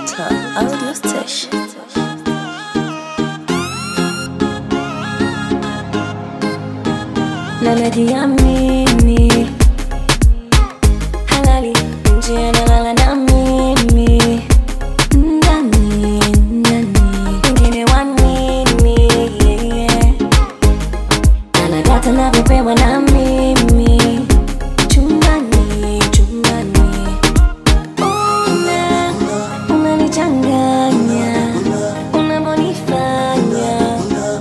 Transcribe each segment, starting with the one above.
Digital Audio Station. Na najiamini halali nje analala na mimi ndani ndani wengine wanini yeah. anadata navyopewa na mimi chumbani chumbani una unanichanganya unavyonifanya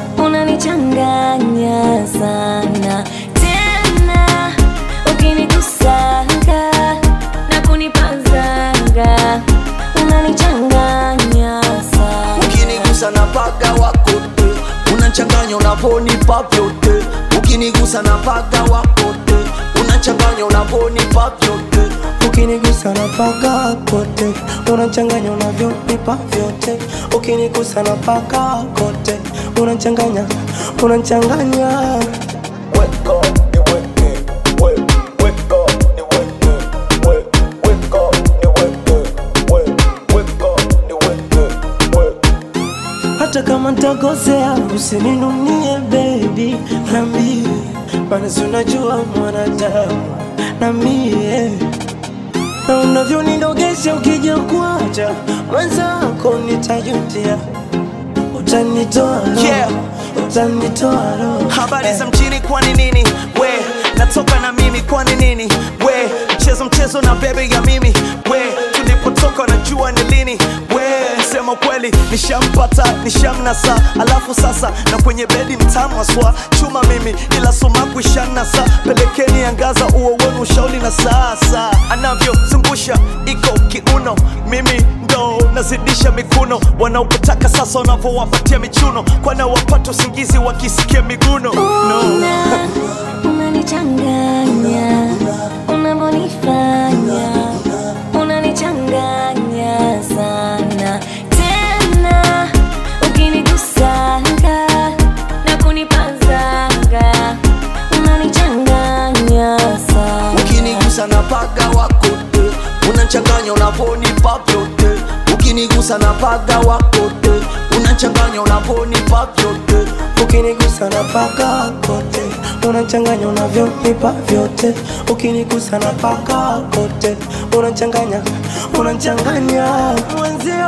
unanichanganya sana tena ukinikusanga na kunipazanga unanichanganya sana ukinigusa na paga wakote unachanganya unavonipa vyote ukinigusa na paga wakote unachanganya unavonipa vyote ukinigusa na paka kote unachanganya unavyonipa vyote ukinigusa na paka kote unachanganya unachanganya Weka, niweke, we, weka, niweke, we, weka, niweke, we, weka, niweke, we. hata kama ntakosea usininunie bebi nambie maana si unajua mwanadamu na mie na unavyonidogesha ukija kuacha mwenzako nitajutia utanitoa roho, Yeah. utanitoa roho habari Eh. za mjini kwani nini we natoka na mimi kwani nini we mchezo mchezo na bebe ya mimi we tulipotoka najua ni lini we sema kweli nishampata nishamnasa alafu sasa na kwenye bedi mtamwaswa chuma mimi ila sumaku ishanasa pelekeni angaza uo wenu ushauli na sasa anavyozungusha iko kiuno mimi ndo nazidisha mikuno wanaopotaka sasa wanavyowapatia michuno kwana wapata usingizi wakisikia miguno no. Una, unanichanganya unavyonifanya unanichanganya sana tena ukinigusanga na kunipazanga unanichanganya sana ukinigusa na paga wakote unachanganya unavonipa vyote ukinigusa na paga wakote unachanganya unavonipa vyote ukinigusa na paka kote unachanganya unavyonipa vyote ukinigusa na paka kote unachanganya unachanganya mwenzio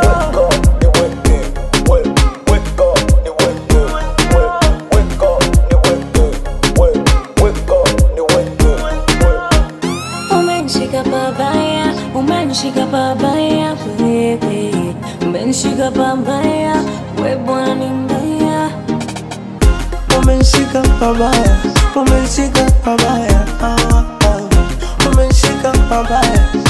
Umenishika pabaya, umenishika pabaya wewe, umenishika pabaya, we bwana ni mbaya. umenishika pabaya umenishika pabaya ah, ah. umenishika pabaya